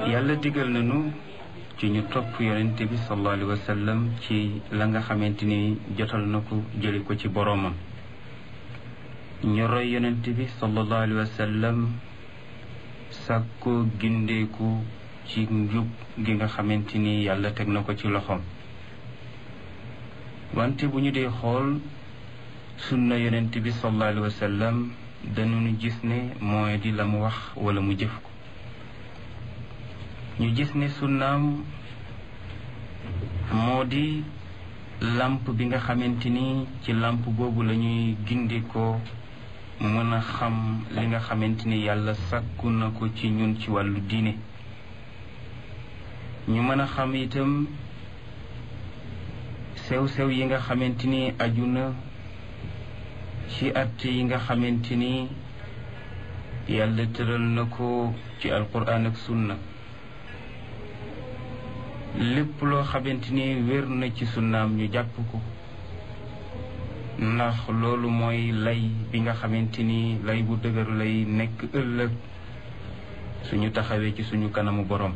yàlla digal nañu ci ñu topp yonente bi sallallahu alayhi wa sallam ci la nga xamante ni jotal na ko jëli ko ci boroomam ñu roy yonente bi sallallahu alayhi wa sallam sàkkoo gindeeku ci njub gi nga xamante ni yàlla teg na ko ci loxoom wante bu ñu dee xool sunna yonent bi sallallahu alayhi wa sallam dañu gis ne mooy di la mu wax wala mu jëf ko ñu gis ne sunnaam moo di làmp bi nga xamante ni ci làmp boobu la ñuy gindikoo mën a xam li nga xamante ni yàlla sàkku na ko ci ñun ci wàllu diine ñu mën a xam itam sew-sew yi nga xamante ni aju na ci at yi nga xamante ni yàlla tëral na ko ci alquran ak sunna lépp loo xamante ni wér na ci sunnaam ñu jàpp ko ndax loolu mooy lay bi nga xamante ni lay bu dëgër lay nekk ëllëg suñu taxawee ci suñu kanamu borom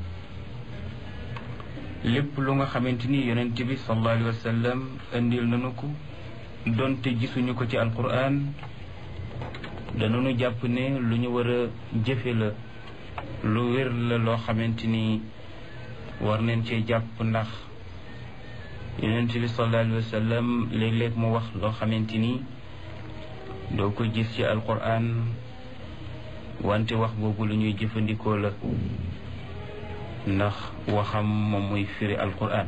lépp lu nga xamante ni yonent bi sallallahu alayhi wa sallam indil nañu ko donte gisuñu ko ci alquran danañu jàpp ne lu ñu war a jëfe la lu wér la loo xamante ni war neen cee jàpp ndax yonent bi sallallahu alayhi wa sallam léeg-léeg mu wax loo xamante ni doo ko gis ci alquran wante wax boobu lu ñuy jëfandikoo la ndax waxam moom muy firi alquran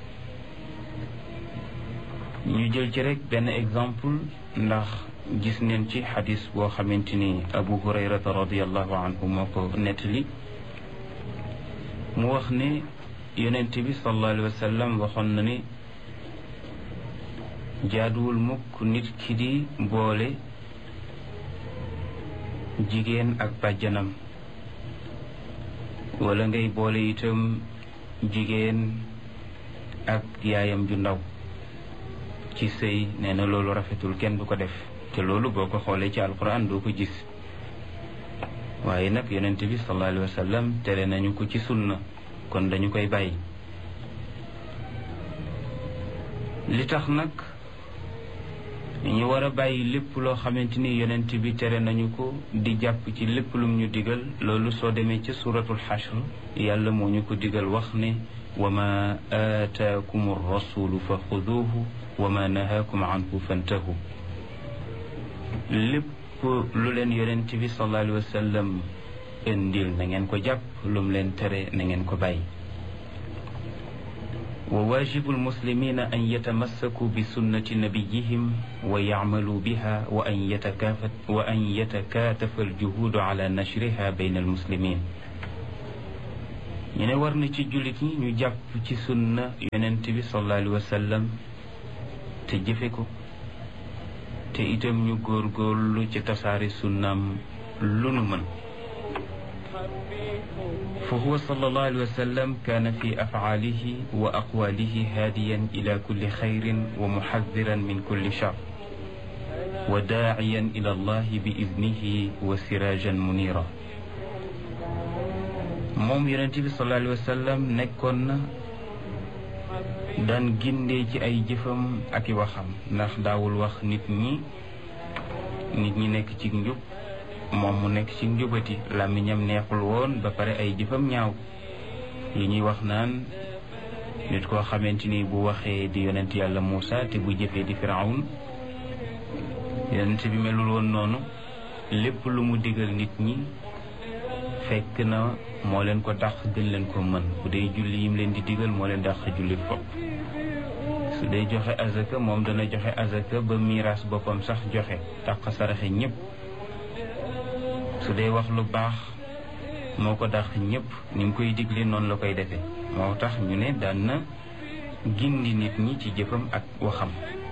ñu jël ci rek benn exemple ndax gis neen ci xadis boo xamante ni abu hurayrata radiallahu anhu moo ko nettali mu wax ne yonent bi sallallahu alayhi wa sallam waxoon na ne jaaduwul mukk nit ki di boole jigéen ak bàjjanam wala ngay boole itam jigéen ak yaayam ju ndaw ci sëy nee na loolu rafetul kenn du ko def te loolu boo ko xoolee ci alquran doo ko gis waaye nag yonent bi sallallahu alayhi wa sallam tere nañu ko ci sunna kon dañu koy bàyyi li tax nag ñu war a bàyyi lépp loo xamante ni yonent bi tere nañu ko di jàpp ci lépp lum ñu digal loolu soo demee ci suratul xashr yàlla moo ñu ko digal wax ne wa ma aataakum rasulu fa xuduuhu wa ma nahaakum anhu fantahu lépp lu leen yonent bi sallallahu alayhi wa sallam indil na ngeen ko jàpp lum leen tere na ngeen ko bàyyi wa waajibu almuslimina an yatamassaku bi sunnati nabiyihim wa yacmaluu biha wa an yatakaafat wa an yatakaatafa aljuhuudu ala nashriha bayna almuslimin ñu ne war na ci jullit ñi ñu jàpp ci sunna yonent bi sallallahu alayhi wa sallam te jëfe ko te itam ñu góorgóorlu ci tasaare sunnaam lu nu mën fa huwa sallallahu alayhi wa sallam kaana fi afcaalihi wa aqwaalihi haadiyan ila kulli xayrin wa muxadiran min kulli shar wa daaciyan ila allahi bi idnihi wa siraajan munira moom yonente bi sallallahu alayhi wa sallam nekkoon na daan gindee ci ay jëfam ak i waxam ndax daawul wax nit ñi nit ñi nekk ci njub moom mu nekk ci njubati làmmiñam neexul woon ba pare ay jëfam ñaaw yi ñuy wax naan nit koo xamante ni bu waxee di yonent yàlla Muusa te bu jëfee di Firawun yonent bi melul woon noonu lépp lu mu digal nit ñi fekk na moo leen ko dàq gën leen ko mën bu dee julli yim leen di digal moo leen dàq julli fopp su dee joxe azaka moom dana joxe azaka ba miiras boppam sax joxe dàq saraxe ñépp su dee wax lu baax moo ko dàq ñépp ni mu koy digle noonu la koy defee moo tax ñu ne daan na gindi nit ñi ci jëfam ak waxam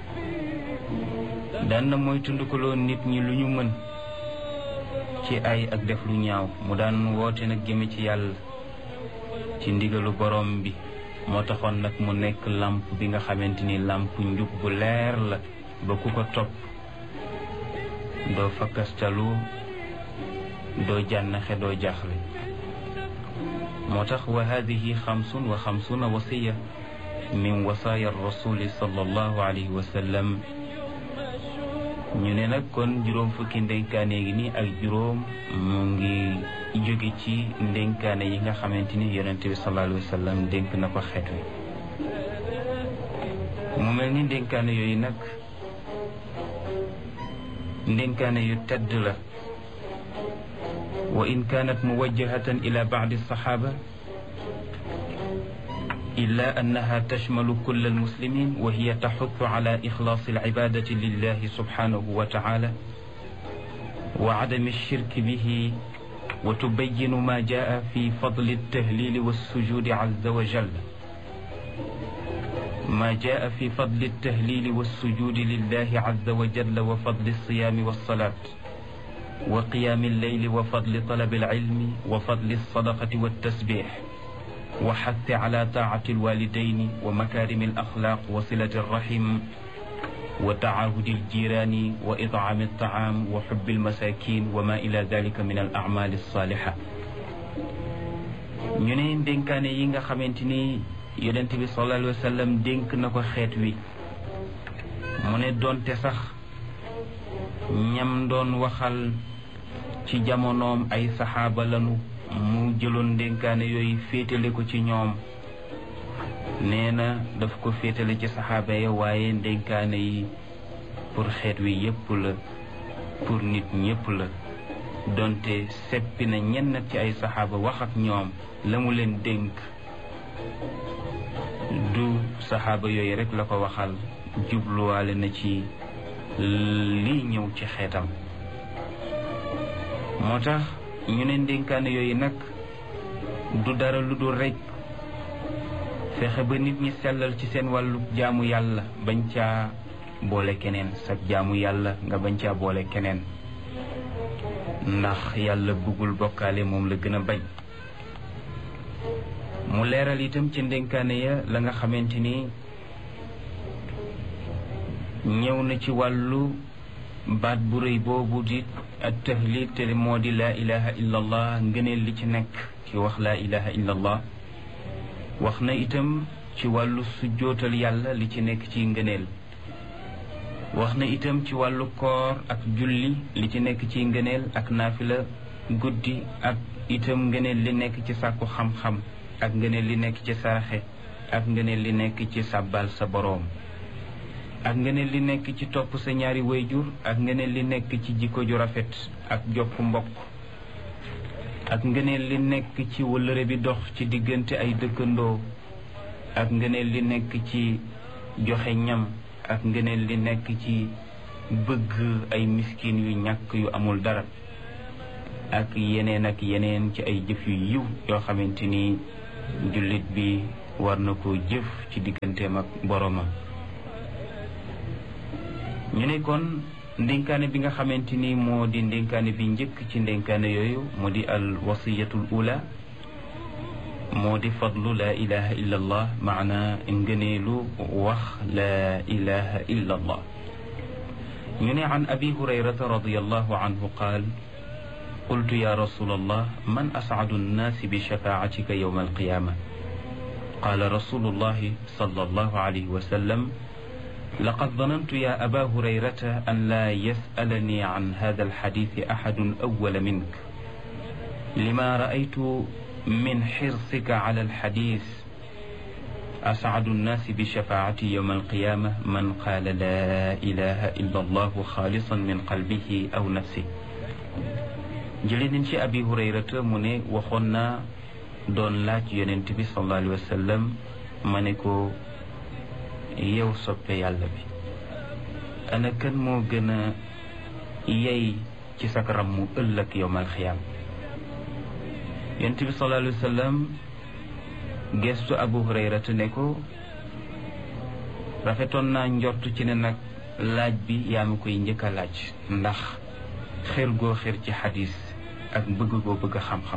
daan na mooy tundukaloo nit ñi lu ñu mën ci ay ak def lu ñaaw mu daan woote nag jëme ci yàlla ci ndigalu borom bi moo taxoon nag mu nekk làmp bi nga xamante ni làmp njub bu leer la ba ku ko topp doo fakkastalu doo jànnaxe doo jaaxle moo tax wa hadihi xamsun wa xamsuna wasiya min wasaaya rasuli sallallahu alayhi wa sallam ñu ne nag kon juróom fukki ndénkaane gi ni ak juróom mu ngi jóge ci ndénkaane yi nga xamante ni yonente bi sallallahu alayhi wa sallam dénk na ko xeet wi mu mel ni ndénkaane yooyu nag ndénkaane yu tedd la wa in kaanat muwajjahatan ila baadi saxaaba إلا أنها تشمل كل المسلمين وهي تحث على إخلاص العبادة لله سبحانه وتعالى وعدم الشرك به وتبين ما جاء في فضل التهليل والسجود عز وجل ما جاء في فضل التهليل والسجود لله عز وجل وفضل الصيام والصلاة وقيام الليل وفضل طلب العلم وفضل الصدقة والتسبيح وحث على طاعة الوالدين ومكارم الأخلاق وصلة الرحم وتعاهد الجيران وإطعام الطعام وحب المساكين وما إلى ذلك من الأعمال الصالحة ñu ne dénkaane yi nga xamante ni yonent bi sallallahu alayhi wa sallam dénk na ko xeet wi mu ne doonte sax ñam doon waxal ci jamonoom ay saxaaba lanu mu jëloon ndénkaane yooyu féetale ko ci ñoom nee na daf ko féetale ci saxaaba ya waaye ndénkaane yi pour xeet wi yépp la pour nit ñépp la donte seppi na ñenn ci ay saxaaba wax ak ñoom la mu leen dénk du saxaaba yooyu rekk la ko waxal jubluwaale na ci lii ñëw ci xeetam moo tax ñu ne ndénkaane yooyu nag du dara lu dul rekk fexe ba nit ñi sellal ci seen wàllu jaamu yàlla bañ caa boole keneen sag jaamu yàlla nga bañ caa boole keneen ndax yàlla bëggul bokkaale moom la gën a bañ mu leeral itam ci ndénkaane ya la nga xamante ni ñëw na ci wàllu baat bu rëy boobu di at tahlil te moo di laa ilaha illa allah ngëneel li ci nekk ci wax laa ilaha illa allah wax na itam ci wàllu sujjootal yàlla li ci nekk ci ngëneel wax na itam ci wàllu koor ak julli li ci nekk ci ngëneel ak naafila guddi ak itam ngëneel li nekk ci sàkku xam-xam ak ngëneel li nekk ci saraxe ak ngëneel li nekk ci sàbbal sa boroom ak ngëneel li nekk ci topp sa ñaari wayjur ak ngëneel li nekk ci jikko ju rafet ak jokk mbokk ak ngëneel li nekk ci wëllëre bi dox ci diggante ay dëkkandoo ak ngëneel li nekk ci joxe ñam ak ngëneel li nekk ci bëgg ay miskin yu ñàkk yu amul dara ak yeneen ak yeneen ci ay jëf yu yiw yoo xamante ni jullit bi war na ko jëf ci digganteem ak boroomam ñu ne kon ndénkaane bi nga xamante ni moo di ndénkaane bi njëkk ci ndénkaane yooyu moo di al wasiyatul ula moo di fadlu laa ilaha illa allah maana ngëneelu wax laa ilaha illa allah ñu ne an abi hurayrata radiallahu anhu qaal qultu ya rasul allah man ascadu annaasi bi shafaatika yowma alqiyama qaala rasulu llahi sal allahu alayhi wa sallam لقد ظننت يا أبا هريرة أن لا يسألني عن هذا الحديث أحد أول منك لما رأيت من حرصك على الحديث أسعد الناس بشفاعتي يوم القيامة من قال لا إله إلا الله خالصا من قلبه أو نفسه جلين شي أبي هريرة من وخنا دون لاج ينتبه صلى الله عليه وسلم منكو yow soppe yàlla bi ana kan moo gën a yey ci sak rammu ëllëg yowmal xiyaam yonent bi sallallahu alayhi wa sallam gestu abu hurayrata ne ko rafetoon naa njort ci ne nag laaj bi yaa ma koy njëkk a laaj ndax xër goo xër ci xadis ak bëgg goo bëgg xam-xam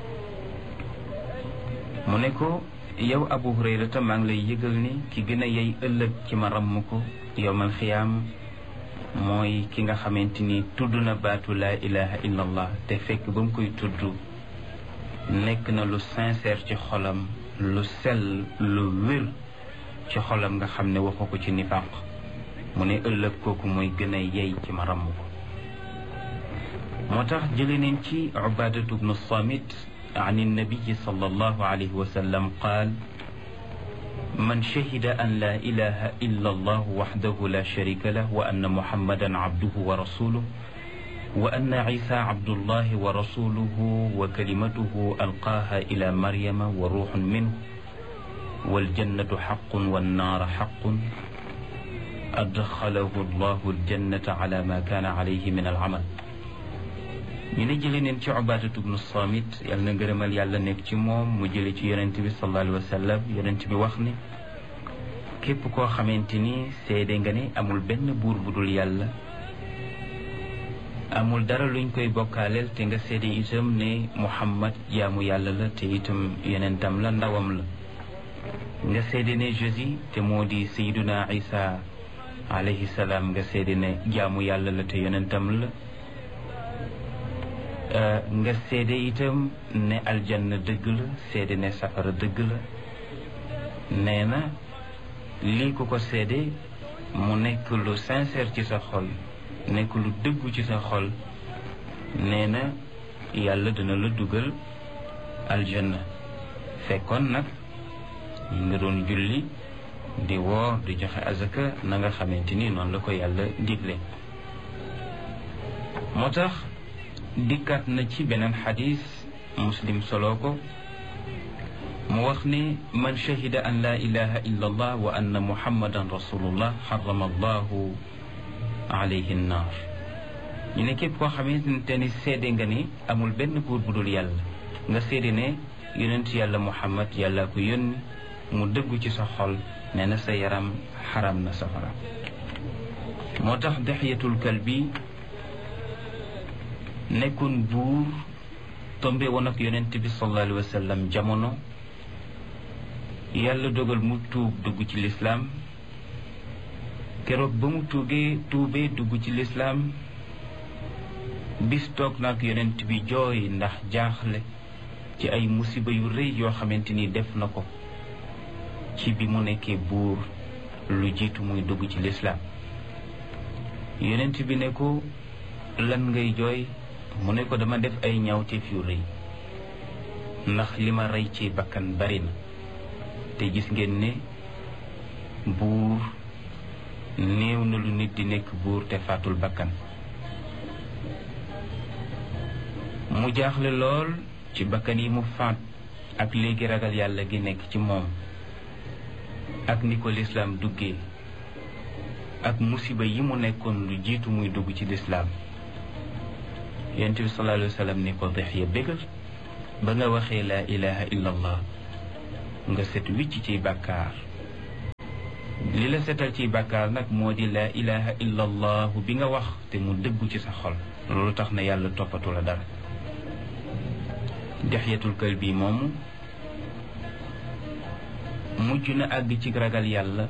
mu ne ko yow abu hurayrata maa ngi lay yëgal ni ki gën a yey ëllëg ci ma ramm ko yowmal xiyaam mooy ki nga xamante ni tudd na baatu laa ilaha illa allah te fekk ba mu koy tudd nekk na lu sincère ci xolam lu sell lu wér ci xolam nga xam ne waxu ko ci nifaq mu ne ëllëg kooku mooy gën a yey ci ma ramm ko moo tax jële neen ci ubadatu bnu samit an innabiyi sallallahu alayhi wa sallam qaal man shahida an la ilaha illa allah waxdahu la sharika lah wa anna muhammadan abduhu wa rasuluh wa anna isa abdullahi wa rasuluhu wa kalimatuhu alqaaha ila maryama wa ruuxun minhu waljannatu xaqun wannaara xaqun adxalahu allahu aljannata ala ma kaana alayhi min alamal ñu ne jële neen ci ubaadatu bnu samit yàlla na ngërëmal yàlla nekk ci moom mu jële ci yonent bi sallallahu alayhi wa sallam yonent bi wax ne képp koo xamante ni seede nga ne amul benn buur bu dul yàlla amul dara luñ koy bokkaaleel te nga seede itam ne muhammad jaamu yàlla la te itam yonentam la ndawam la nga seede ne Jésus te moo di sayduna isa alayhi salaam nga seede ne jaamu yàlla la te yonentam la nga seede itam ne aljanna dëgg la seede ne safara dëgg la nee na lii ku ko seede mu nekk lu sincère ci sa xol nekk lu dëggu ci sa xol nee na yàlla dina la dugal aljanna fekkoon nag yi nga doon julli di woor di joxe azaka na nga xamante ni noonu la ko yàlla digle moo tax dikkaat na ci beneen xadis muslim solo ko mu wax ne man shahida an la ilaha illa allah wa anna muhammadan rasulullah xarama allahu alayhi nnaar ñu ne képp koo xamante ni seede nga ni amul benn buur bu dul yàlla nga seede ne yonent yàlla muhammad yàlla ko yónni mu dëggu ci sa xol nee na sa yaram xaram na safara moo tax dexyatul kalbi nekkoon buur tombe woon ak yonent bi sallallahu alayhi wa sallam jamono yàlla dogal mu tuub dugg ci lislaam keroog ba mu tuugee tuubee dugg ci lislaam bis toog nag yonent bi jooy ndax jaaxle ci ay musiba yu rëy yoo xamante ni def na ko ci bi mu nekkee buur lu jiitu muy dugg ci lislaam yonent bi ne ko lan ngay jooy mu ne ko dama def ay ñaawteef yu rëy ndax li ma rey ci bakkan bari na te gis ngeen ne buur néew na lu nit di nekk buur te faatul bakkan mu jaaxle lool ci bakkan yi mu faat ak léegi ragal yàlla gi nekk ci moom ak ni ko lislaam duggee ak musiba yi mu nekkoon lu jiitu muy dugg ci lislaam yonent bi sallallahu alayhi wa sallam ni ko Dihya bégal ba nga waxee laa ilaha illa allah nga set wicc ciy bàkkaar li la setal ciy bàkkaar nag moo di laa ilaha illa allah bi nga wax te mu dëggu ci sa xol loolu tax na yàlla toppatu la dara Dihyatul Kalbi moomu mujj na àgg ci ragal yàlla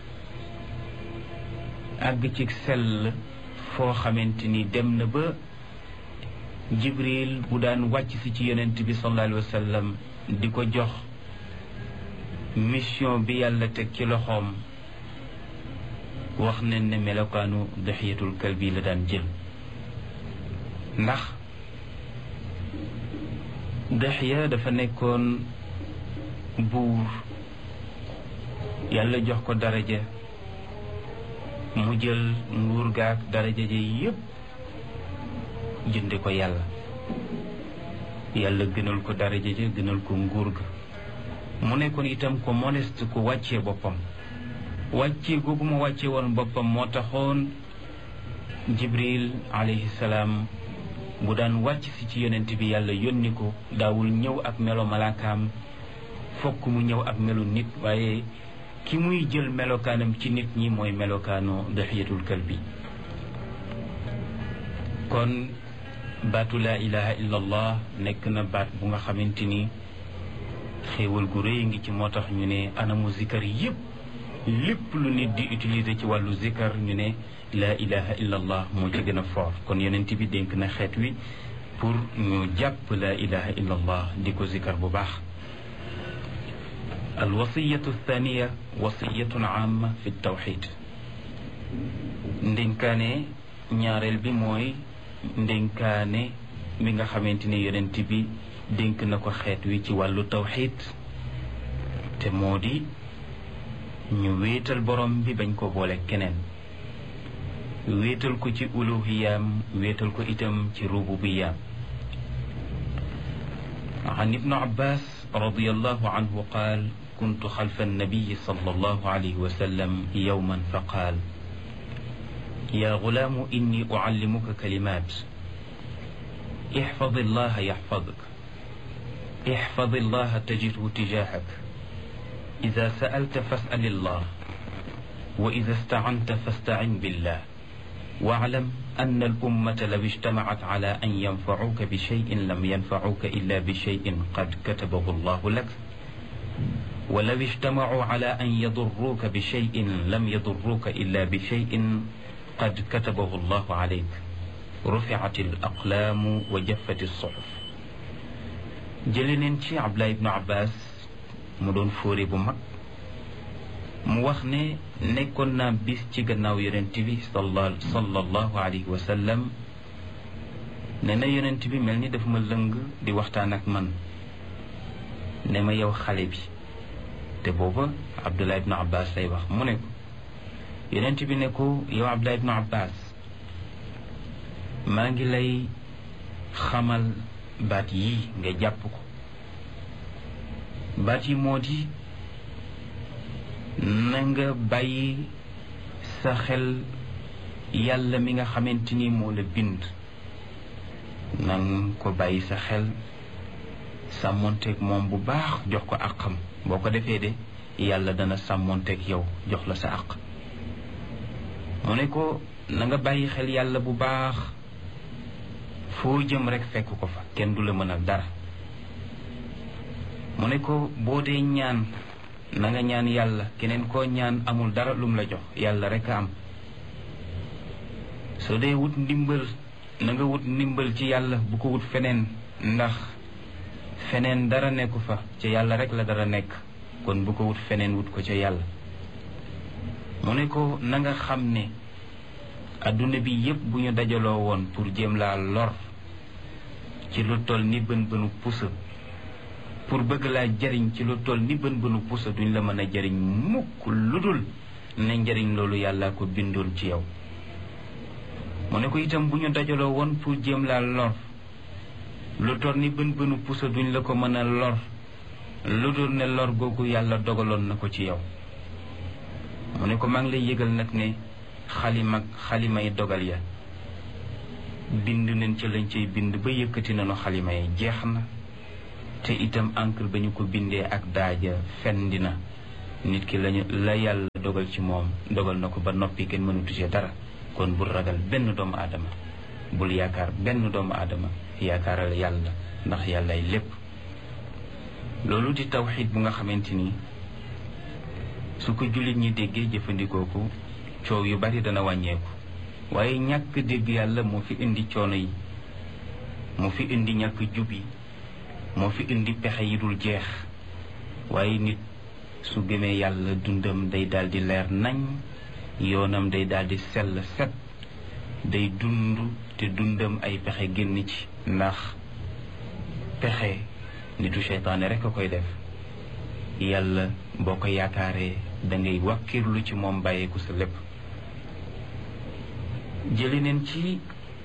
àgg ci sell foo xamante ni dem na ba jibril bu daan wàcc si ci yonent bi sallallahu alayhi wa sallam di ko jox mission bi yàlla teg ci loxoom wax nañ ne melokaanu Dihyatul Kalbi la daan jël ndax Dihya dafa nekkoon buur yàlla jox ko daraja mu jël nguur gaak daraja ja yépp jënde ko yàlla yàlla gënal ko daraja ja gënal ko nguur ga mu nekkoon itam ko modeste ku wàccee boppam wàccee googu mu wàccee woon boppam moo taxoon jibril alayhi salaam bu daan wàcc si ci yonent bi yàlla yónni ko daawul ñëw ak melo malaakaam fokk mu ñëw ak melu nit waaye ki muy jël melokaanam ci nit ñi mooy melokaanu Dihyatul Kalbi kon baatu laa ilaha illa allah nekk na baat bu nga xamante ni xéewal gu rëy ngi ci moo tax ñu ne anamu zikar yépp lépp lu nit di utiliser ci wàllu zikar ñu ne laa ilaha illa allah moo ci gën a fort kon yonent bi dénk na xeet wi pour ñu jàpp la ilaha illa allah di ko zikar bu baax alwasiyatu thaniya wasiyatun amma fi tawxid ndénkaane ñaareel bi mooy ndénkaane mi nga xamante ne yonent bi dénk na ko xeet wi ci wàllu tawxid te moo di ñu wéetal borom bi bañ ko boole keneen wéetal ko ci uluhiyaam wéetal ko itam ci rububiyaam an ibnu abbas radiallahu anhu qaal kuntu xalfa annabiyi sallallahu alayhi wa sallam yowman fa qaal يا غلام إني أعلمك كلمات احفظ الله يحفظك احفظ الله تجده تجاهك إذا سألت فاسأل الله وإذا استعنت فاستعن بالله واعلم أن الأمة لو اجتمعت على أن ينفعوك بشيء لم ينفعوك إلا بشيء قد كتبه الله لك ولو اجتمعوا على أن يضروك بشيء لم يضروك إلا بشيء قد كتبه الله عليك رفعت الأقلام وجفت الصحف جلنين شي عبد الله بن عباس مدون فوري بمك mu wax ne nekkoon naa bis ci gannaaw yonent bi sallallahu alayhi wa sallam ne na yonent bi mel ni dafa ma lëng di waxtaan ak man ne ma yow xale bi te booba Abdullah ibnu Abbas lay wax mu ne ko yonent bi ne ko yow Abdullah ibnu Abbas maa ngi lay xamal baat yii nga jàpp ko baat yi moo di na nga bàyyi sa xel yàlla mi nga xamante ni moo la bind na nga ko bàyyi sa xel sàmmonteeg moom bu baax jox ko àqam boo ko defee de yàlla dana sàmmonteeg yow jox la sa àq mu ne ko na nga bàyyi xel yàlla bu baax foo jëm rek fekk ko fa kenn du la mënal dara mu ne ko boo dee ñaan na nga ñaan yàlla keneen koo ñaan amul dara lum la jox yàlla rek a am soo dee wut ndimbal na nga wut ndimbal ci yàlla bu ko wut feneen ndax feneen dara nekku fa ca yàlla rek la dara nekk kon bu ko wut feneen wut ko ca yàlla mu ne ko na nga xam ne adduna bi yépp bu ñu dajaloo woon pour jéem laa lor ci lu toll ni bën bënu pusa pour bëgg laa jariñ ci lu toll ni bën bënu pusa duñ la mën a jariñ mukk lu dul ne njariñ loolu yàlla ko bindoon ci yow mu ne ko itam bu ñu dajaloo woon pour jéem laa lor lu toll ni bën bënu pusa duñ la ko mën a lor lu dul ne lor googu yàlla dogaloon na ko ci yow mu ne ko maa ngi lay yëgal nag ne xalima xalimay dogal ya bind nañ ca lañ cay bind ba yëkkati nañu xalima yi jeex na te itam encre ba ñu ko bindee ak daaja fendi na nit ki lañu la yàlla dogal ci moom dogal na ko ba noppi kenn mënu touché dara kon bul ragal benn doomu aadama bul yaakaar benn doomu aadama yaakaaral yàlla ndax yàllay lépp loolu di tawxiid bu nga xamante ni su ko jullit ñi déggee jëfandikoo ko coow yu bari dana wàññeeku waaye ñàkk dégg yàlla moo fi indi coono yi moo fi indi ñàkk jub yi moo fi indi pexe yi dul jeex waaye nit su gëmee yàlla dundam day daldi leer nañ yoonam day daldi sell set day dund te dundam ay pexe génn ci ndax pexe nitu seytaane rekk a koy def yàlla boo ko yaakaaree dangay wàkkirlu ci moom bàyyeeku sa lépp jëli neen ci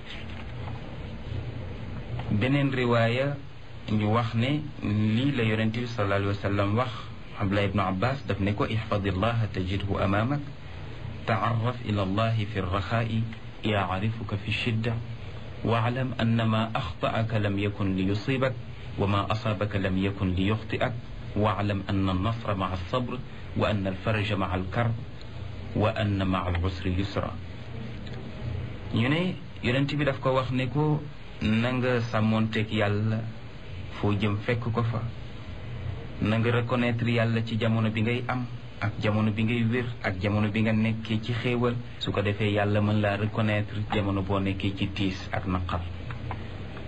beneen riwaaya ñu wax ne lii la yonent bi sallallahu alayhi wa sallam wax Abdullah ibnu Abbas daf ne ko ihfadillaha tajidhu amaamak taarraf ila allahi fi rraxaa'i yaarifuka fi shidda waalam anna ma axtaaka lam yakun li yusibak wa ma asaabaka lam yakun li yuxtiak waalam anna alnasra maa alsabr wa anna alfaraja maa alkarb wa anna maa alusri yusra ñu ne yonent bi daf ko wax ne ko na nga sàmmoonteeg yàlla foo jëm fekk ko fa na nga reconnaître yàlla ci jamono bi ngay am ak jamono bi ngay wér ak jamono bi nga nekkee ci xéewal su ko defee yàlla mën laa reconnaître jamono boo nekkee ci tiis ak naqar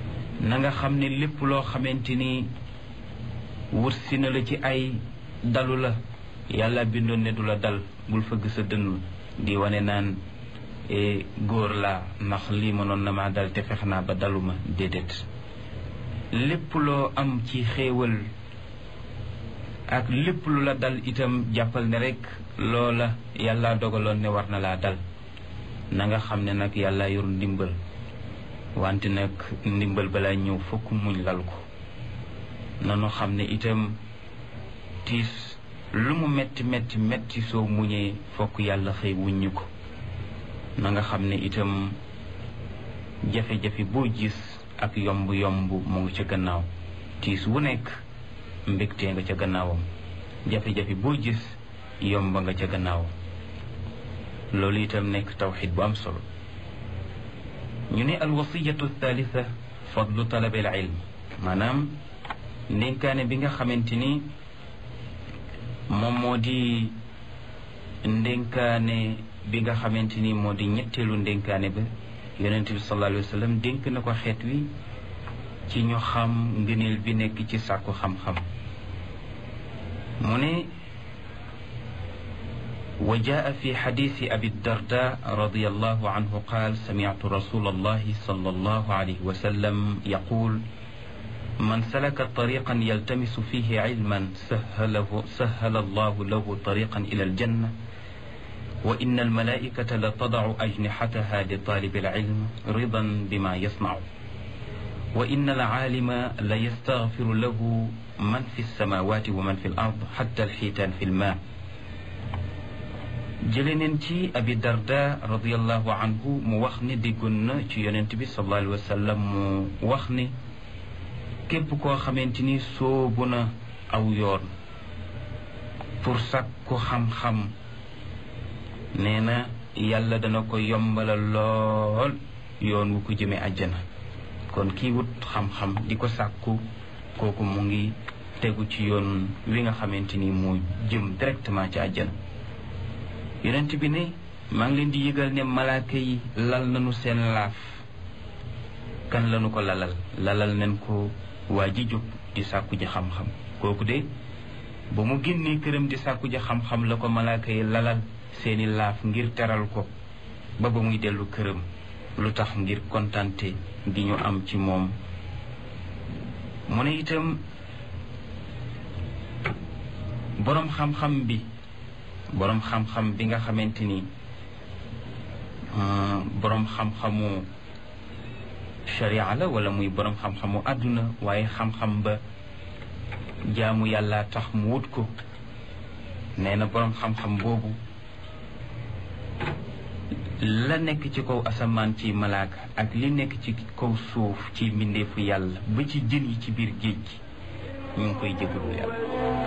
na nga xam ne lépp loo xamante ni wursi na la ci ay dalu la yàlla bindoon ne du la dal bul fëgg sa dënn di wane naan góor laa ndax lii mënoon na maa dal te fex naa ba daluma déedéet lépp loo am ci xéewal ak lépp lu la dal itam jàppal ne rekk loola yàlla dogaloon ne war na laa dal na nga xam ne nag yàlla yor ndimbal wante nag ndimbal balaa ñëw fokk muñ lal ko nanu xam ne itam tiis lu mu metti metti metti soo muñee fokk yàlla xëy wuññi ko na nga xam ne itam jafe-jafe boo gis ak yomb-yomb mu ngi ca gannaaw tiis wu nekk mbégtee nga ca gannaawam jafe-jafe boo gis yomba nga ca gannaawam loolu itam nekk tawxid bu am solo ñu ne alwasiyatu thalitha fadlu talabi al ilm maanaam ndénkaane bi nga xamante ni moom moo di ndénkaane bi nga xamante ni moo di ñetteelu ndénkaane ba yonent bi sallallahu alayhi wa sallam dénk na ko xeet wi ci ñu xam ngëneel bi nekk ci sàkku xam-xam mu ne wa jaa fi xadiisi abi darda radiallahu anhu qaal samictu rasul allahi sal allahu alayhi wa sallam yaqul man salaka tariqan yaltamisu fihi cilman sahalahu sahala allahu lahu tariqan ila aljanna wa inna almalaikata la tadacu ajnixataha li talibi alcilm ridan bima yasnacu wa inna alcaalima la yastaghfiru lahu man fi alsamawati wa man fi alard xatta alxiitaan fi lmaa jële neen ci abi darda radiallahu anhu mu wax ne déggoon na ci yonent bi sallallahu alayhi wa sallam mu wax ne képp koo xamante ni soobu na aw yoon pour sàkku xam-xam nee na yàlla dana ko yombalal lool yoon wu ko jëme àjjana kon kii wut xam-xam di ko sàkku kooku mu ngi tegu ci yoon wi nga xamante ni mu jëm directement ci àjjana yonent bi ne maa ngi leen di yëgal ne malaaka yi lal nañu seen laaf kan lañu ko lalal lalal nañ ko waa ji jóg di sàkku ji xam-xam kooku de ba mu génnee këram di sàkku ji xam-xam la ko malaaka yi lalal seeni laaf ngir teral ko ba ba muy dellu këram lu tax ngir kontante gi ñu am ci moom mu ne itam boroom xam-xam bi boroom xam-xam bi nga xamante ni boroom xam-xamu sharia la wala muy boroom xam-xamu àdduna waaye xam-xam ba jaamu yàlla tax mu wut ko nee na boroom xam-xam boobu la nekk ci kaw asamaan ci malaaka ak li nekk ci kaw suuf ci mbindeefu yàlla ba ci jën yi ci biir géej gi ñu ngi koy jégalu yàlla